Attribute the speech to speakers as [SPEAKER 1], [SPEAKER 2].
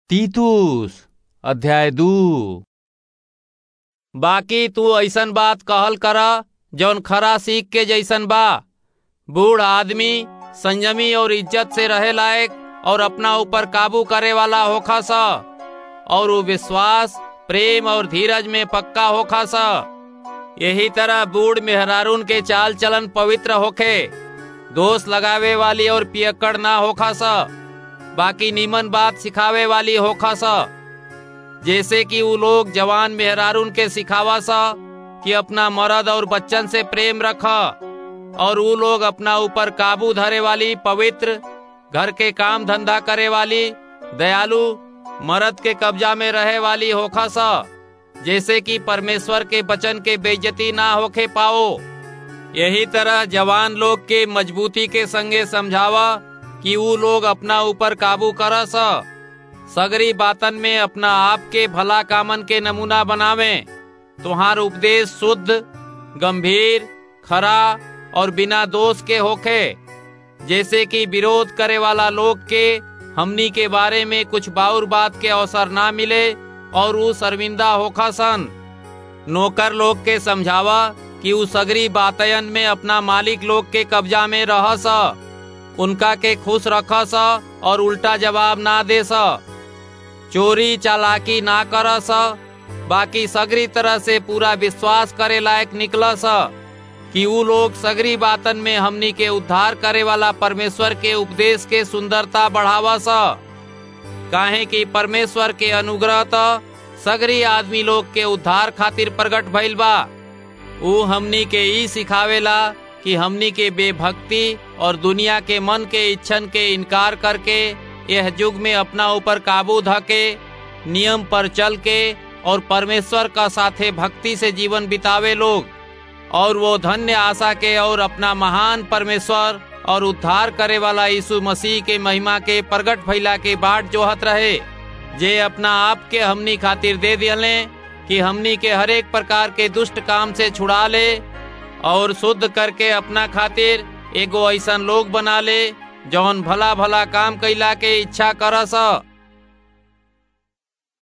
[SPEAKER 1] तीतुस अध्याय दू बाकी तू ऐसन बात कहल कर जौन खरा सीख के जैसन बा बूढ़ आदमी संयमी और इज्जत से रहे लायक और अपना ऊपर काबू करे वाला होखा सा और वो विश्वास प्रेम और धीरज में पक्का होखा सा यही तरह बूढ़ मेहरारून के चाल चलन पवित्र होखे दोष लगावे वाली और पियक्कड़ ना होखा सा बाकी नीमन बात सिखावे वाली होखा सा जैसे कि वो लोग जवान मेहरारून के सिखावा सा कि अपना मर्द और बच्चन से प्रेम रखा और वो लोग अपना ऊपर काबू धरे वाली पवित्र घर के काम धंधा करे वाली दयालु मर्द के कब्जा में रहे वाली होखा सा जैसे कि परमेश्वर के वचन के बेइज्जती ना होखे पाओ यही तरह जवान लोग के मजबूती के संगे समझावा कि वो लोग अपना ऊपर काबू करस सगरी बातन में अपना आप के भला कामन के नमूना बनावे तुम्हार उपदेश शुद्ध गंभीर खरा और बिना दोष के होखे जैसे कि विरोध करे वाला लोग के हमनी के बारे में कुछ बाउर बात के अवसर ना मिले और वो शर्मिंदा होखा सन नौकर लोग के समझावा कि वो सगरी बातयन में अपना मालिक लोग के कब्जा में रह सा उनका के खुश रख सा और उल्टा जवाब ना दे सा चोरी चालाकी ना कर सा बाकी सगरी तरह से पूरा विश्वास करे लायक निकल सा कि वो लोग सगरी बातन में हमनी के उद्धार करे वाला परमेश्वर के उपदेश के सुंदरता बढ़ावा सा काहे कि परमेश्वर के अनुग्रह तो सगरी आदमी लोग के उद्धार खातिर प्रकट भइल बा ऊ हमनी के ई सिखावेला कि हमनी के बेभक्ति और दुनिया के मन के इच्छन के इनकार करके यह युग में अपना ऊपर काबू धके नियम पर चल के और परमेश्वर का साथे भक्ति से जीवन बितावे लोग और वो धन्य आशा के और अपना महान परमेश्वर और उद्धार करे वाला यीशु मसीह के महिमा के प्रगट भइला के बाट जोहत रहे जे अपना आप के हमनी खातिर दे दिले कि हमनी के हरेक प्रकार के दुष्ट काम से छुड़ा ले और शुद्ध करके अपना खातिर एगो ऐसा लोग बना ले जौन भला भला काम कैला के इच्छा करस